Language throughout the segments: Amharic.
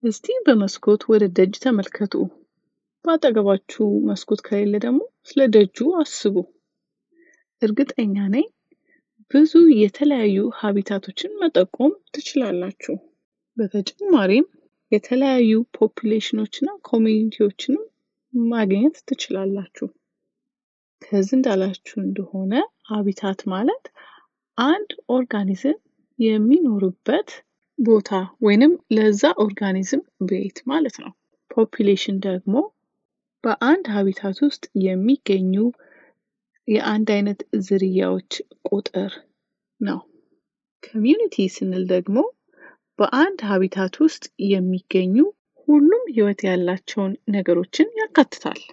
እስቲ በመስኮት ወደ ደጅ ተመልከቱ። በአጠገባችሁ መስኮት ከሌለ ደግሞ ስለ ደጁ አስቡ። እርግጠኛ ነኝ ብዙ የተለያዩ ሀቢታቶችን መጠቆም ትችላላችሁ። በተጨማሪም የተለያዩ ፖፑሌሽኖችና ኮሚኒቲዎችንም ማግኘት ትችላላችሁ። ከዚህ እንዳላችሁ እንደሆነ ሀቢታት ማለት አንድ ኦርጋኒዝም የሚኖርበት ቦታ ወይንም ለዛ ኦርጋኒዝም ቤት ማለት ነው። ፖፑሌሽን ደግሞ በአንድ ሀቢታት ውስጥ የሚገኙ የአንድ አይነት ዝርያዎች ቁጥር ነው። ኮሚዩኒቲ ስንል ደግሞ በአንድ ሀቢታት ውስጥ የሚገኙ ሁሉም ህይወት ያላቸውን ነገሮችን ያካትታል።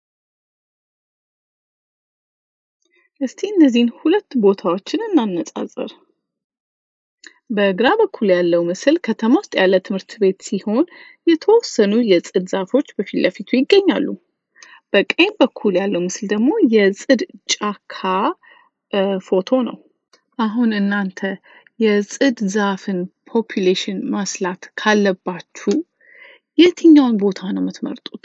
እስቲ እነዚህን ሁለት ቦታዎችን እናነጻጽር። በግራ በኩል ያለው ምስል ከተማ ውስጥ ያለ ትምህርት ቤት ሲሆን የተወሰኑ የጽድ ዛፎች በፊት ለፊቱ ይገኛሉ። በቀኝ በኩል ያለው ምስል ደግሞ የጽድ ጫካ ፎቶ ነው። አሁን እናንተ የጽድ ዛፍን ፖፑሌሽን ማስላት ካለባችሁ የትኛውን ቦታ ነው የምትመርጡት?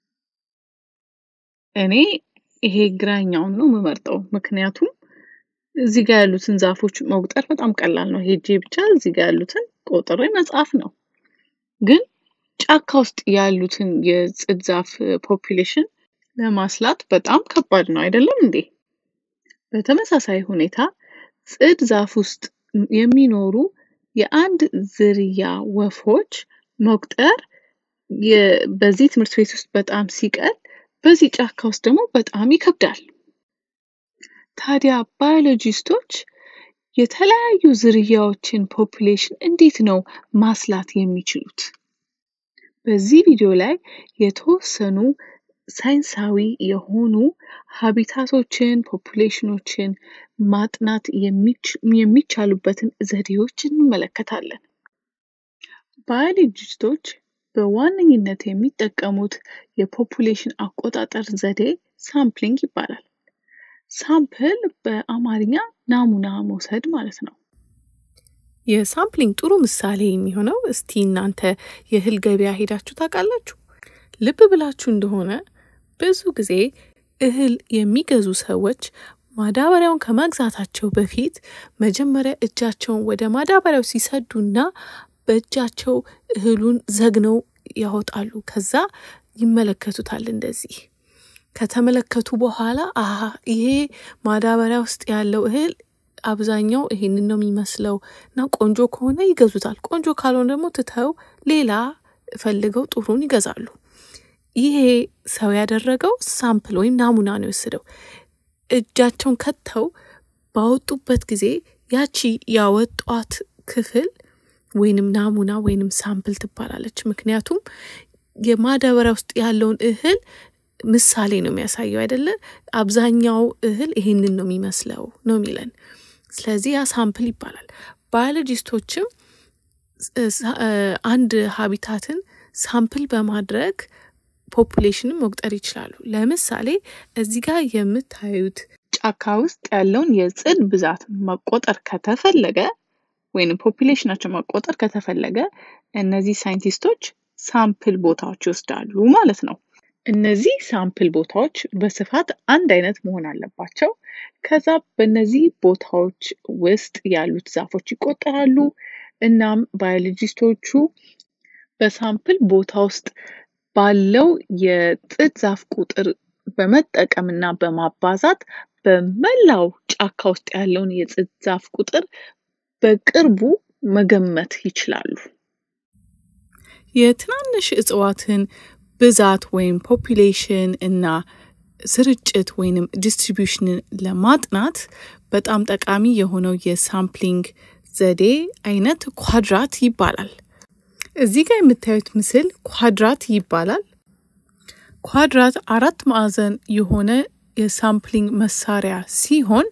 እኔ ይሄ ግራኛውን ነው የምመርጠው። ምክንያቱም እዚህ ጋር ያሉትን ዛፎች መቁጠር በጣም ቀላል ነው። ሄጄ ብቻ እዚህ ጋር ያሉትን ቆጥሬ መጻፍ ነው። ግን ጫካ ውስጥ ያሉትን የጽድ ዛፍ ፖፑሌሽን ለማስላት በጣም ከባድ ነው አይደለም እንዴ? በተመሳሳይ ሁኔታ ጽድ ዛፍ ውስጥ የሚኖሩ የአንድ ዝርያ ወፎች መቁጠር በዚህ ትምህርት ቤት ውስጥ በጣም ሲቀል፣ በዚህ ጫካ ውስጥ ደግሞ በጣም ይከብዳል። ታዲያ ባዮሎጂስቶች የተለያዩ ዝርያዎችን ፖፑሌሽን እንዴት ነው ማስላት የሚችሉት? በዚህ ቪዲዮ ላይ የተወሰኑ ሳይንሳዊ የሆኑ ሀቢታቶችን ፖፑሌሽኖችን ማጥናት የሚቻሉበትን ዘዴዎች እንመለከታለን። ባዮሎጂስቶች በዋነኝነት የሚጠቀሙት የፖፑሌሽን አቆጣጠር ዘዴ ሳምፕሊንግ ይባላል። ሳምፕል በአማርኛ ናሙና መውሰድ ማለት ነው። የሳምፕሊንግ ጥሩ ምሳሌ የሚሆነው እስቲ እናንተ የእህል ገበያ ሄዳችሁ ታውቃላችሁ? ልብ ብላችሁ እንደሆነ ብዙ ጊዜ እህል የሚገዙ ሰዎች ማዳበሪያውን ከመግዛታቸው በፊት መጀመሪያ እጃቸውን ወደ ማዳበሪያው ሲሰዱና በእጃቸው እህሉን ዘግነው ያወጣሉ። ከዛ ይመለከቱታል እንደዚህ ከተመለከቱ በኋላ አሀ ይሄ ማዳበሪያ ውስጥ ያለው እህል አብዛኛው ይሄንን ነው የሚመስለው እና ቆንጆ ከሆነ ይገዙታል። ቆንጆ ካልሆነ ደግሞ ትተው ሌላ ፈልገው ጥሩን ይገዛሉ። ይሄ ሰው ያደረገው ሳምፕል ወይም ናሙና ነው የወሰደው። እጃቸውን ከተው ባወጡበት ጊዜ ያቺ ያወጧት ክፍል ወይንም ናሙና ወይንም ሳምፕል ትባላለች። ምክንያቱም የማዳበሪያ ውስጥ ያለውን እህል ምሳሌ ነው የሚያሳየው አይደለ? አብዛኛው እህል ይሄንን ነው የሚመስለው ነው የሚለን። ስለዚህ ያ ሳምፕል ይባላል። ባዮሎጂስቶችም አንድ ሀቢታትን ሳምፕል በማድረግ ፖፑሌሽንን መቁጠር ይችላሉ። ለምሳሌ እዚህ ጋር የምታዩት ጫካ ውስጥ ያለውን የጽድ ብዛት መቆጠር ከተፈለገ ወይም ፖፑሌሽናቸው መቆጠር ከተፈለገ እነዚህ ሳይንቲስቶች ሳምፕል ቦታዎች ይወስዳሉ ማለት ነው። እነዚህ ሳምፕል ቦታዎች በስፋት አንድ አይነት መሆን አለባቸው። ከዛ በእነዚህ ቦታዎች ውስጥ ያሉት ዛፎች ይቆጠራሉ። እናም ባዮሎጂስቶቹ በሳምፕል ቦታ ውስጥ ባለው የጥድ ዛፍ ቁጥር በመጠቀም እና በማባዛት በመላው ጫካ ውስጥ ያለውን የጥድ ዛፍ ቁጥር በቅርቡ መገመት ይችላሉ። የትናንሽ እጽዋትን ብዛት ወይም ፖፑሌሽን እና ስርጭት ወይንም ዲስትሪቢዩሽንን ለማጥናት በጣም ጠቃሚ የሆነው የሳምፕሊንግ ዘዴ አይነት ኳድራት ይባላል። እዚህ ጋር የምታዩት ምስል ኳድራት ይባላል። ኳድራት አራት ማዕዘን የሆነ የሳምፕሊንግ መሳሪያ ሲሆን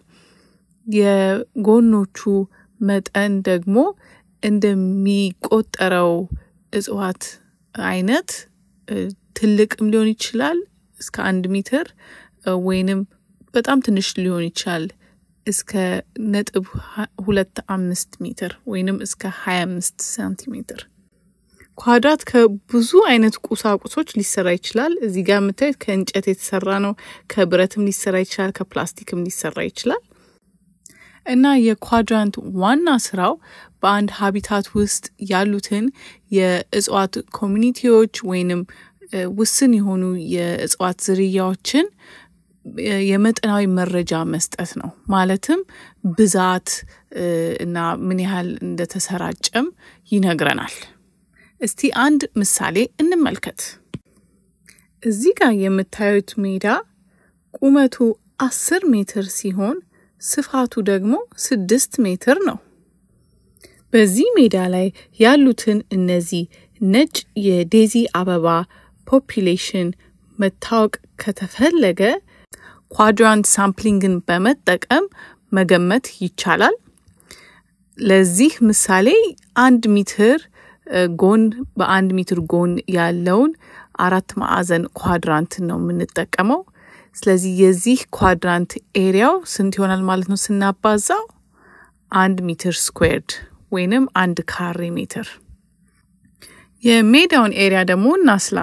የጎኖቹ መጠን ደግሞ እንደሚቆጠረው እጽዋት አይነት ትልቅም ሊሆን ይችላል እስከ አንድ ሜትር ወይንም በጣም ትንሽ ሊሆን ይችላል እስከ ነጥብ ሁለት አምስት ሜትር ወይንም እስከ ሀያ አምስት ሳንቲሜትር። ኳድራት ከብዙ አይነት ቁሳቁሶች ሊሰራ ይችላል። እዚህ ጋር የምታዩት ከእንጨት የተሰራ ነው። ከብረትም ሊሰራ ይችላል። ከፕላስቲክም ሊሰራ ይችላል። እና የኳድራንት ዋና ስራው በአንድ ሀቢታት ውስጥ ያሉትን የእጽዋት ኮሚኒቲዎች ወይንም ውስን የሆኑ የእጽዋት ዝርያዎችን የመጠናዊ መረጃ መስጠት ነው። ማለትም ብዛት እና ምን ያህል እንደተሰራጨም ይነግረናል። እስቲ አንድ ምሳሌ እንመልከት። እዚህ ጋር የምታዩት ሜዳ ቁመቱ አስር ሜትር ሲሆን ስፋቱ ደግሞ ስድስት ሜትር ነው። በዚህ ሜዳ ላይ ያሉትን እነዚህ ነጭ የዴዚ አበባ ፖፒሌሽን መታወቅ ከተፈለገ ኳድራንት ሳምፕሊንግን በመጠቀም መገመት ይቻላል። ለዚህ ምሳሌ አንድ ሜትር ጎን በአንድ ሜትር ጎን ያለውን አራት ማዕዘን ኳድራንትን ነው የምንጠቀመው። ስለዚህ የዚህ ኳድራንት ኤሪያው ስንት ይሆናል ማለት ነው ስናባዛው? አንድ ሜትር ስኩዌርድ ወይንም አንድ ካሬ ሜትር። የሜዳውን ኤሪያ ደግሞ እናስላ።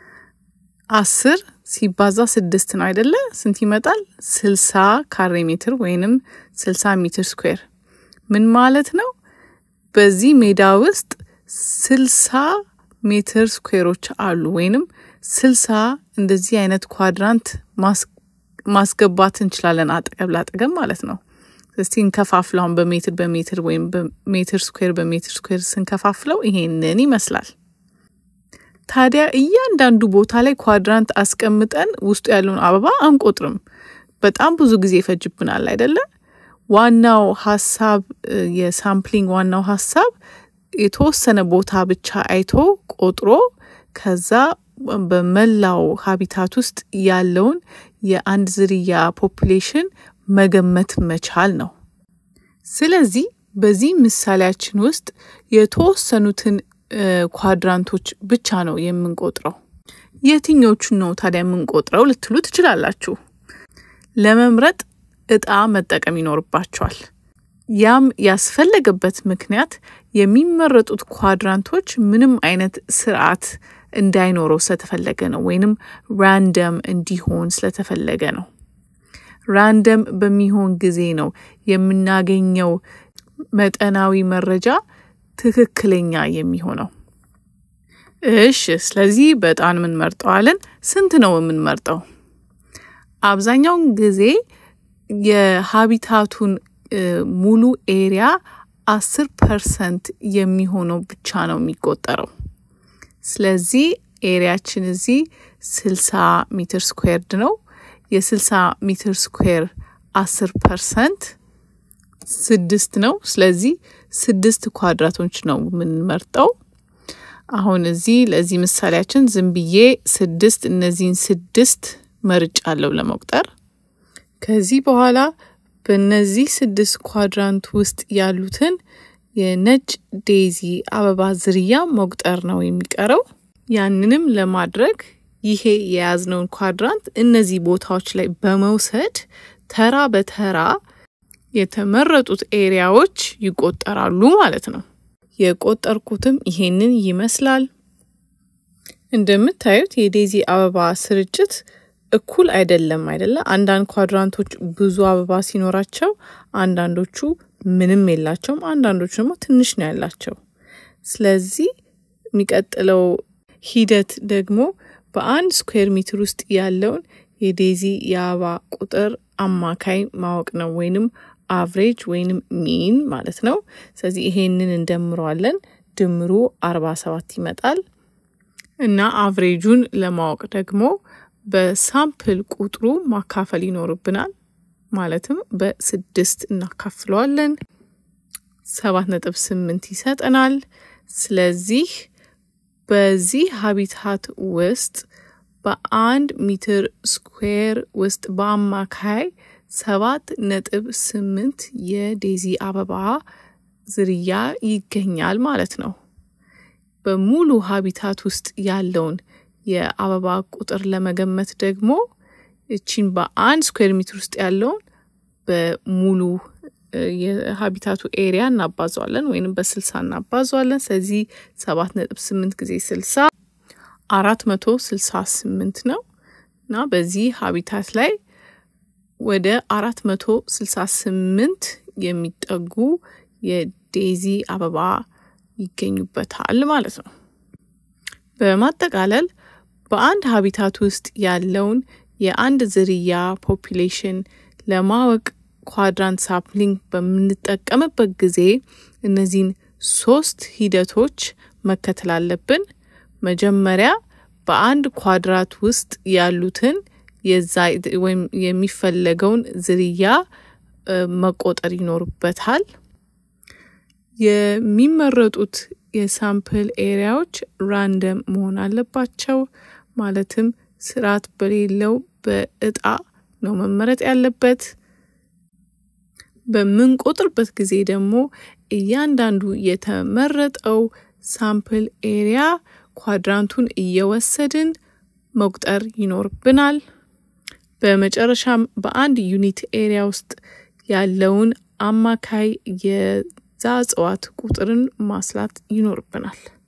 አስር ሲባዛ ስድስት ነው አይደለ? ስንት ይመጣል? ስልሳ ካሬ ሜትር ወይንም ስልሳ ሜትር ስኩዌር። ምን ማለት ነው? በዚህ ሜዳ ውስጥ ስልሳ ሜትር ስኩዌሮች አሉ ወይንም ስልሳ እንደዚህ አይነት ኳድራንት ማስገባት እንችላለን፣ አጠገብ ላጠገብ ማለት ነው። እስቲ እንከፋፍለውን በሜትር በሜትር ወይም በሜትር ስኩዌር በሜትር ስኩዌር ስንከፋፍለው ይሄንን ይመስላል። ታዲያ እያንዳንዱ ቦታ ላይ ኳድራንት አስቀምጠን ውስጡ ያለውን አበባ አንቆጥርም። በጣም ብዙ ጊዜ ይፈጅብናል አይደለ? ዋናው ሀሳብ የሳምፕሊንግ ዋናው ሀሳብ የተወሰነ ቦታ ብቻ አይቶ ቆጥሮ ከዛ በመላው ሀቢታት ውስጥ ያለውን የአንድ ዝርያ ፖፑሌሽን መገመት መቻል ነው። ስለዚህ በዚህ ምሳሌያችን ውስጥ የተወሰኑትን ኳድራንቶች ብቻ ነው የምንቆጥረው። የትኞቹን ነው ታዲያ የምንቆጥረው ልትሉ ትችላላችሁ። ለመምረጥ እጣ መጠቀም ይኖርባቸዋል። ያም ያስፈለገበት ምክንያት የሚመረጡት ኳድራንቶች ምንም አይነት ስርዓት እንዳይኖረው ስለተፈለገ ነው፣ ወይንም ራንደም እንዲሆን ስለተፈለገ ነው። ራንደም በሚሆን ጊዜ ነው የምናገኘው መጠናዊ መረጃ ትክክለኛ የሚሆነው። እሽ፣ ስለዚህ በጣም የምንመርጠዋለን። ስንት ነው የምንመርጠው? አብዛኛውን ጊዜ የሀቢታቱን ሙሉ ኤሪያ አስር ፐርሰንት የሚሆነው ብቻ ነው የሚቆጠረው። ስለዚህ ኤሪያችን እዚህ ስልሳ ሜትር ስኩዌርድ ነው። የስልሳ ሜትር ስኩዌር አስር ፐርሰንት ስድስት ነው። ስለዚህ ስድስት ኳድራቶች ነው የምንመርጠው። አሁን እዚህ ለዚህ ምሳሌያችን ዝም ብዬ ስድስት እነዚህን ስድስት መርጫለሁ ለመቁጠር። ከዚህ በኋላ በእነዚህ ስድስት ኳድራንት ውስጥ ያሉትን የነጭ ዴዚ አበባ ዝርያ መቁጠር ነው የሚቀረው። ያንንም ለማድረግ ይሄ የያዝነውን ኳድራንት እነዚህ ቦታዎች ላይ በመውሰድ ተራ በተራ የተመረጡት ኤሪያዎች ይቆጠራሉ ማለት ነው። የቆጠርኩትም ይሄንን ይመስላል። እንደምታዩት የዴዚ አበባ ስርጭት እኩል አይደለም አይደለ? አንዳንድ ኳድራንቶች ብዙ አበባ ሲኖራቸው፣ አንዳንዶቹ ምንም የላቸውም፣ አንዳንዶቹ ደግሞ ትንሽ ነው ያላቸው። ስለዚህ የሚቀጥለው ሂደት ደግሞ በአንድ ስኩዌር ሜትር ውስጥ ያለውን የዴዚ የአበባ ቁጥር አማካይ ማወቅ ነው ወይንም አቭሬጅ ወይንም ሚን ማለት ነው። ስለዚህ ይሄንን እንደምረዋለን። ድምሩ አርባ ሰባት ይመጣል እና አቭሬጁን ለማወቅ ደግሞ በሳምፕል ቁጥሩ ማካፈል ይኖርብናል። ማለትም በስድስት እናካፍለዋለን። ሰባት ነጥብ ስምንት ይሰጠናል። ስለዚህ በዚህ ሀቢታት ውስጥ በአንድ ሜትር ስኩዌር ውስጥ በአማካይ ሰባት ነጥብ ስምንት የዴዚ አበባ ዝርያ ይገኛል ማለት ነው። በሙሉ ሀቢታት ውስጥ ያለውን የአበባ ቁጥር ለመገመት ደግሞ እቺን በአንድ ስኩዌር ሜትር ውስጥ ያለውን በሙሉ የሀቢታቱ ኤሪያ እናባዘዋለን ወይንም በስልሳ እናባዘዋለን። ስለዚህ ሰባት ነጥብ ስምንት ጊዜ ስልሳ አራት መቶ ስልሳ ስምንት ነው እና በዚህ ሀቢታት ላይ ወደ አራት መቶ ስልሳ ስምንት የሚጠጉ የዴዚ አበባ ይገኙበታል ማለት ነው። በማጠቃለል በአንድ ሀቢታት ውስጥ ያለውን የአንድ ዝርያ ፖፒሌሽን ለማወቅ ኳድራንት ሳምፕሊንግ በምንጠቀምበት ጊዜ እነዚህን ሶስት ሂደቶች መከተል አለብን። መጀመሪያ በአንድ ኳድራት ውስጥ ያሉትን የዛ ወይም የሚፈለገውን ዝርያ መቆጠር ይኖርበታል። የሚመረጡት የሳምፕል ኤሪያዎች ራንደም መሆን አለባቸው። ማለትም ስርዓት በሌለው በእጣ ነው መመረጥ ያለበት። በምንቆጥርበት ጊዜ ደግሞ እያንዳንዱ የተመረጠው ሳምፕል ኤሪያ ኳድራንቱን እየወሰድን መቁጠር ይኖርብናል። በመጨረሻም በአንድ ዩኒት ኤሪያ ውስጥ ያለውን አማካይ የዛ እጽዋት ቁጥርን ማስላት ይኖርብናል።